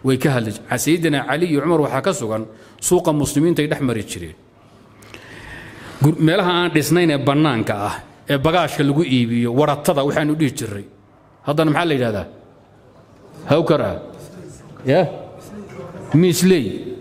way ka hadli sayidina cali iyo cumar waxaa ka sugan suuqa muslimiinta ay dhex mari jireen meelaha aan dhisnayn ee bannaanka ah ee bagaashka lagu iibiyo waratada waxaanu dhihi jiray haddana maxaa la yidhahdaa hawkar ah ya miisley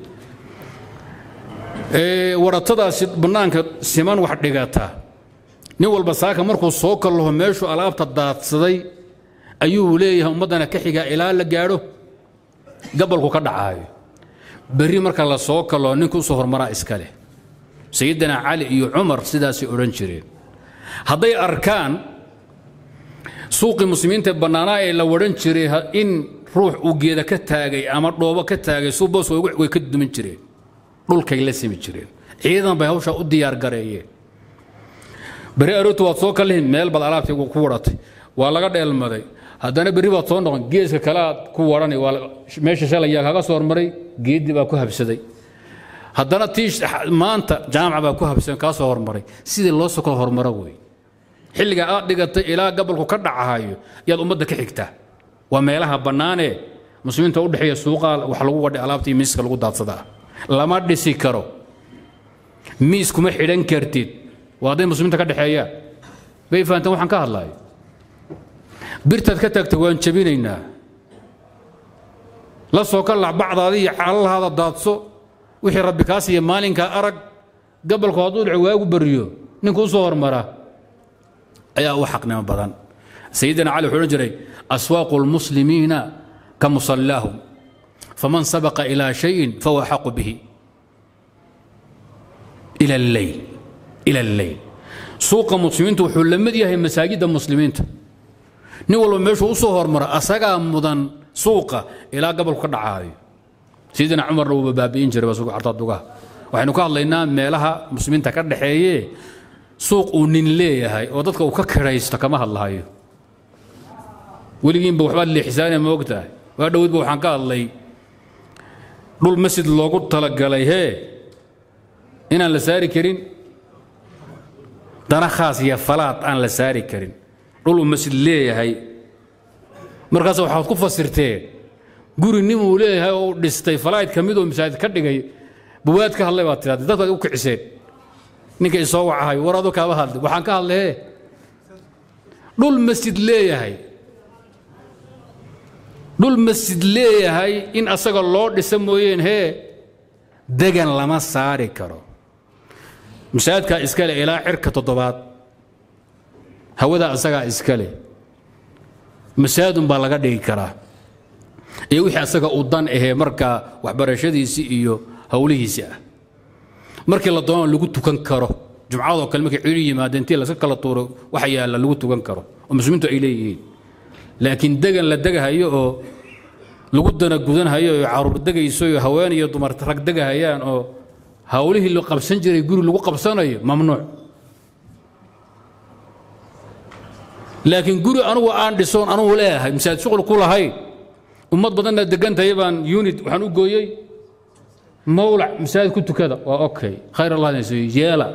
waratadaasi bannaanka siman wax dhigata nin walba saaka markuu soo kallaho meeshuu alaabta daadsaday ayuu leeyahay ummaddana ka xigaa ilaa la gaadho gabalku ka dhacaayo berri marka la soo kallaho ninka usoo hormaraa iska leh sayidina cali iyo cumar sidaasay odhan jireen hadday arkaan suuqii muslimiinta bannaanaa ee la wadhan jiray in ruux uu geeda ka taagay ama dhoobo ka taagay suuboos way ka duman jireen dhulkay la simi jireen ciidan bay hawshaa u diyaar gareeyeen berri aroortu waad soo kallihin meel baad alaabtii ku wadhatay waa laga dheelmaday haddana berri baad soo noqon geeska kale aad ku wadhani waa meesha shalay yaa kaga soo hormaray geeddii baa ku habsaday haddana tii maanta jaamaca baa ku habsan kaa soo hormaray sidii loo soo kala hormaro wey xilliga aad dhigatay ilaa gabalku ka dhacahayo yaad ummadda ka xigtaa waa meelaha bannaanee muslimiinta u dhexeeya suuqa wax lagu wadhay alaabta iyo miiska lagu daadsadaa lama dhisi karo miis kuma xidhan kartid waa hadday muslimiinta ka dhexeeyaan bay fahanteen waxaan ka hadlayo birtaad ka taagtay waan jabinaynaa la soo ka lac bacdaada iyo calalahaada daadso wixii rabbi kaa siiya maalinkaa arag gabalku hadduu dhici waagu bariyo ninka u soo hormara ayaa u xaqnimo badan sayidina cali wuxuu odhan jiray aswaaqu lmuslimiina ka musallaahum faman sabaqa ilaa shayin fahuwa axaqu bihi ila alleyl ila alleyl suuqa muslimiinta wuxuu la mid yahay masaajidda muslimiinta nin walba meeshuu u soo hormara asagaa mudan suuqa ilaa gabalku ka dhacaayo sayidina cumarna wuuba baabi'in jiray baa suuqa cartaa dugaha waxaynu ka hadlaynaa meelaha muslimiinta ka dhexeeye suuq uu nin leeyahay oo dadka uu ka kiraysto kama hadlahayo weligiinba waxbaad leexisaanaya ma ogtahay waa dhowidba waxaan ka hadlay dhul masjid loogu talagalay hee inaan la saari karin dana khaas iyo falaad aan la saari karin dhul uu masjid leeyahay markaas waxaad ku fasirteen guri nin uu leeyahay oo u dhistay falayd ka mid oo masaajid ka dhigay buwaad ka hadlay baad tirahdee dadkaad u kiciseen ninka isoo wacahay war adoo kaaba hadlay waxaan ka hadlaye dhul masjid leeyahay dhul masjid leeyahay in asaga loo dhisa mooyeen hee degan lama saari karo masaajidkaa iskale ilaa cirka toddobaad hawadaa asagaa iskale masaajidun baa laga dhigi karaa iyo wixii asaga u dan ahee markaa waxbarashadiisii iyo howlihiisii ah markii la doono lagu tukan karo jumcadoo kale markay ciidu yimaadeen intii laska kala tuuro waxa yaalla lagu tukan karo oo muslimiintu ay leeyihiin laakiin degan la degahayo oo lagu dana gudanhayo oo caruur degayso iyo haween iyo dumar rag degahayaan oo hawlihii la qabsan jiray guri lagu qabsanayo mamnuuc laakiin guri anugu aan dhisoon anugu leeyahay masaajid shuqul ku lahayn ummad badanna degantahay baan unit waxaan u gooyey mawlac masaajid ku tukada waa okay khayr allah nasiiyo yeela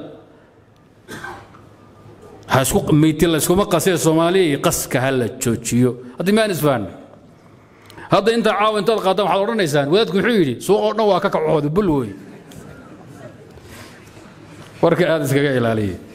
ha isku meyti la iskuma qasee soomaaliya qaska ha la joojiyo haddii maan isfahanna hadda intaa caawa intaad qaadaan waxaad odhanaysaan wadaadku wuxuu yidhi suuq oo dhan waa ka kacooda bul wey warka aad iskaga ilaaliya